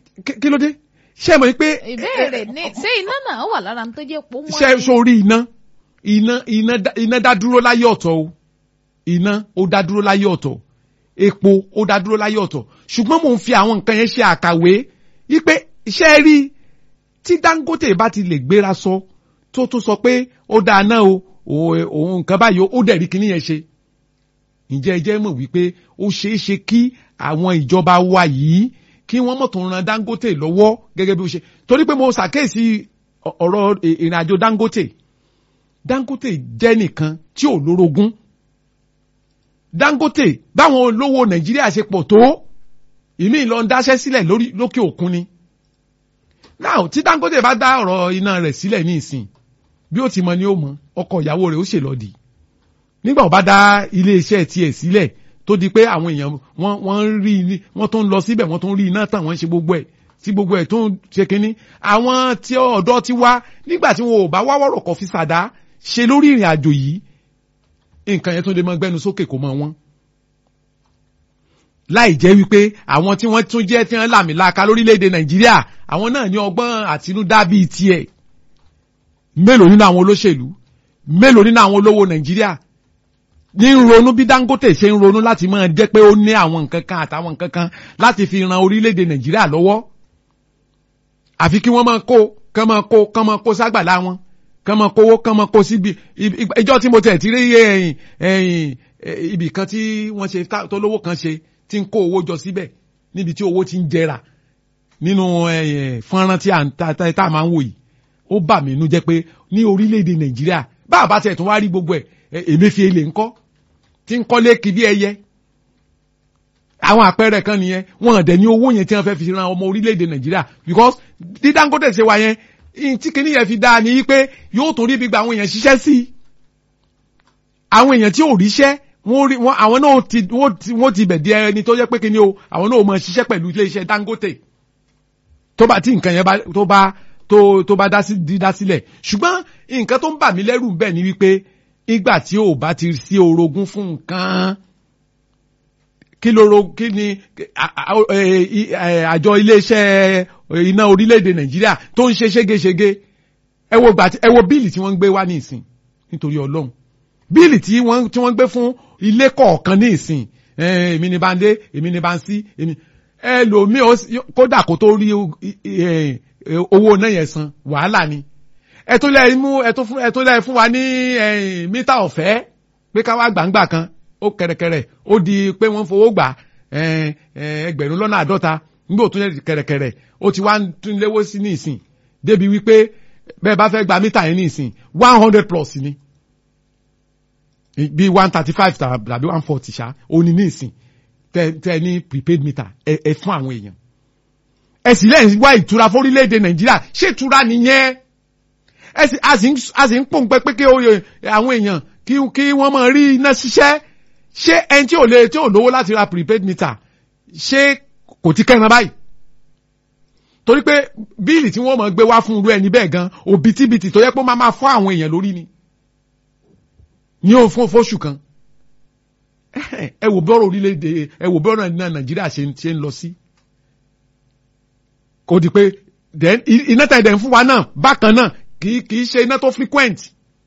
kí- kí ló dé ṣé mọ̀ pé ìbéèrè ní ṣé iná náà wà lára tó jẹ́ pò wọ́n ṣe ni? sórí iná iná iná dá- iná dá dúró láyé ọ̀tọ̀ o iná ó dá dúró láyé ọ̀tọ̀ epo ó dá dúró láyé ọ̀tọ̀ ṣùgbọ́n mò ń fi àwọn nǹkan yẹn ṣe àkàwé wípé iṣẹ́ rí tí Dangote bá ti lè gbéra sọ tó tún sọ pé ó dáa náà o o- òun nǹkan báyìí ó dẹ̀ rí kíní yẹn ṣe ǹjẹ́ ẹ jẹ́ mọ̀ wípé ó ṣeé ṣe kí àwọn ìjọba wa yìí kí wọ́n mọ̀ tó ń ran Dangote lọ́wọ́ gẹ́gẹ́ bí ó ṣe torí pé mo ṣàkíyèsí ọ- ọ̀rọ̀ ì- ìrìn àjò Dangote Dangote jẹ́ nìkan tí ò lórogún Dangote báwọn olówó Nàìjíríà ṣe pọ̀ tó ìmí lọ ń dáṣẹ́ sílẹ̀ lórí lókè òkun ni now tí Dangote bá dá ọ̀rọ̀ iná rẹ̀ sílẹ̀ ní ìsìn bí ó ti mọ ni ó mọ ọkọ ìyàwó rẹ̀ ó ṣèlọ́dì nígbà ó bá dá iléeṣẹ́ tiẹ̀ sílẹ̀ tó di pé àwọn èèyàn wọ́n wọ́n ń rí ní wọ́n tó ń lọ síbẹ̀ wọ́n tó ń rí iná tàn wọ́n ń ṣe gbogbo ẹ̀ tí gbogbo ẹ̀ tó ń ṣe kínní àwọn tí ọ̀dọ́ ti wá nígbà tí wọn ò bá wá wọ́rọ̀ kọ́ fi sàdá ṣe lórí ìrìn àjò yìí nǹkan yẹn tó lè mọ gbẹnu sókè kó mọ wọn. láì jẹ́ wípé àwọn tí wọ́n tún jẹ́ tí wọ́n làmìlaka lórílẹ̀‐èdè nàìjíríà àwọn náà ní ọgbọ́n àtinúdá bíi tiẹ̀ mélòó nínú àwọn olóṣèlú mélòó nínú àwọn olówó nàìjíríà ní ń ronú bí Dangote ṣe ń ronú láti máa jẹ́ pé ó ní àwọn nǹkan kan àtàwọn nǹkan kan láti fi ran orílẹ̀-èdè Nàìjíríà lọ́wọ́ àfi kí wọ́n máa kó kán máa kó kán máa kó ságbàlá wọn kán máa kówó kán máa kó síbi ìjọ tí mo tẹ̀ tí rí ẹ̀yìn ẹ̀yìn ibì kan tí wọ́n ṣe tó lówó kan ṣe tí ń kó owó jọ síbẹ̀ níbi tí owó ti ń jẹrà nínú fọ́nrán tí a máa ń wò yìí ó bà mí inú jẹ́ pé ní orílẹ̀-èdè Nàìjíríà bá a bá tẹ̀ tún wá rí gbogbo ẹ̀ Emefiele ńkọ́ tí ń kọ́lé kí bí ẹyẹ àwọn àpẹẹrẹ kan nìyẹn wọn dẹ̀ ní owó yẹn tí wọ́n fẹ́ fi ran ọmọ orílẹ̀-èdè Nàìjíríà because bí Dangote ṣe wà yẹn tí kìíní yẹn fi dáa ní pé yóò tún rí gbígba àwọn èèyàn ṣiṣẹ́ sí i àwọn èèyàn tí ò ríṣẹ́ wọ́n rí wọ́n àwọn náà ti wọ́n ti bẹ̀ di ẹni tó yẹ pé kíní o àwọn náà ò mọ ṣiṣẹ́ pẹ̀lú iléeṣẹ́ Dangote tó bá tí nǹkan yẹn tó bá tó tó bá dá sílẹ̀ ṣùgbọ́n nǹkan tó ń bà mí lẹ́rù bẹ́ẹ̀ ni wípé ìgbà tí ò bá ti sí orogún fún nǹkan kí lóro kí ni àjọ iléeṣẹ́ iná orílẹ̀-èdè Nàìjíríà tó ń ṣe ségesège ẹ wo gbà ẹ wo bíìlì tí wọ́n ń gbé wá ní ìsìn nítorí Ọlọ́run bíìlì tí wọ́n tí wọ́n gbé fún ilé kọ̀ọ̀kan ní ìsìn èmi ni bá ń dé èmi ni bá ń sí èmi ẹlòmíì kódà kó tó rí owó náà yẹn san wàhálà ni ẹ tó lẹ mú ẹ tó fún ẹ tó lẹ fún wa ní mítà ọ̀fẹ́ pé ká wá gbàǹgbà kan ó kẹ̀rẹ̀kẹ̀rẹ̀ ó di pé wọ́n fowó gbà ẹgbẹ̀rún lọ́nà àádọ́ta nígbà tó yẹ kẹ̀rẹ̀kẹ̀rẹ̀ ó ti wá tún léwó sí ní ìsìn débi wípé bẹ́ẹ̀ bá fẹ́ gba mítà yẹn ní ìsìn one hundred plus ni bí one thirty five tàbí one forty ṣá ó ní ní ìsìn tẹ tẹ ní prepaid meter ẹ ẹ fún àwọn èèyàn ẹ sì lẹ́yìn wá ìtura fórílẹ̀-èdè Nàìjíríà ṣé ìtura nìyẹn a sì ń pòǹpẹ́ pé kí àwọn èèyàn kí kí wọ́n máa rí iná ṣiṣẹ́ ṣé ẹni tí ò lè tí ò lówó láti ra prepaid meter ṣé kò ti kẹ́ran báyìí torí pé bíìlì tí wọ́n máa gbé wá fún irú ẹni bẹ́ẹ̀ gan òbítíbitì tó yẹ pé ó máa máa fọ́ àwọn èèyàn lórí ni ní òun fún fóṣù kan ẹ wò bọ́rọ̀ orílẹ̀-èdè ẹ wò bọ́rọ̀ Nàìjíríà ṣe ń lọ sí kò di pé iná tẹ̀ dẹ̀ ń fún wa náà bákan náà kì í kì í ṣe iná tó frequent.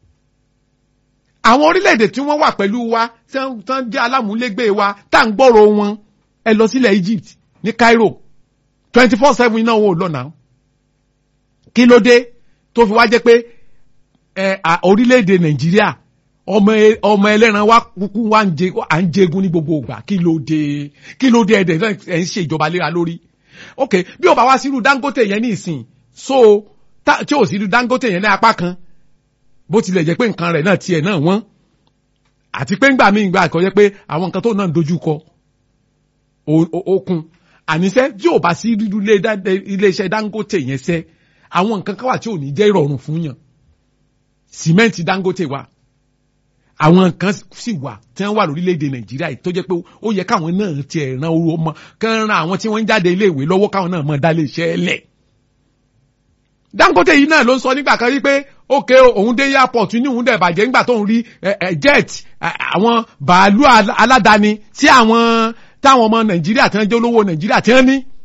àwọn orílẹ̀-èdè tí wọ́n wà pẹ̀lú wa tí wọ́n jẹ́ alámúlégbé wa tá à ń gbọ́rọ̀ wọn ẹ lọ sílẹ̀ Egypt ní Cairo twenty four seven iná wọn ò lọ náà. kí ló dé tó fi wá jẹ́ pé orílẹ̀-èdè Nàìjíríà ọmọ ọmọ ẹlẹ́ran wa kúkú wa à ń jẹgun ní gbogbo ìgbà kí ló dé kí ló dé ẹ̀dẹ̀ ẹ̀ ń ṣe ìjọba léra lórí. ok bí ó bá wá sírú Dangote yẹn ní ìsìn so tí ò sí Dangote yẹn ní apá kan bó tilẹ̀ jẹ́ pé nǹkan rẹ̀ náà tiẹ̀ náà wọ́n àti pé ńgbà míì gbà kọ́ jẹ́ pé àwọn nǹkan tó náà dojú kọ okun àníṣe tí ò bá sí ríru iléeṣẹ́ Dangote yẹn sẹ́ àwọn nǹkan kan wà tí ò ní jẹ́ ìrọ̀rùn fún yàn sìmẹ́ǹtì Dangote wà àwọn nǹkan sì wà tí wọ́n wà lórílẹ̀‐èdè Nàìjíríà tó jẹ́ pé ó yẹ káwọn náà tiẹ̀ ran owó mọ́ kán ran àwọn tí wọ́n ń jáde iléèwé lọ́wọ́ káwọn náà mọ̀ dá iléeṣẹ́ lẹ̀ Dangote yìí náà ló ń sọ nígbà kan rí pé ókè òun dé airport ní òun dẹ̀ bàjẹ́ nígbà tóun rí jet àwọn bàálù aládàáni tí àwọn táwọn ọmọ Nàìjíríà tí wọ́n jẹ́ olówó Nàìjíríà tí wọ́n ní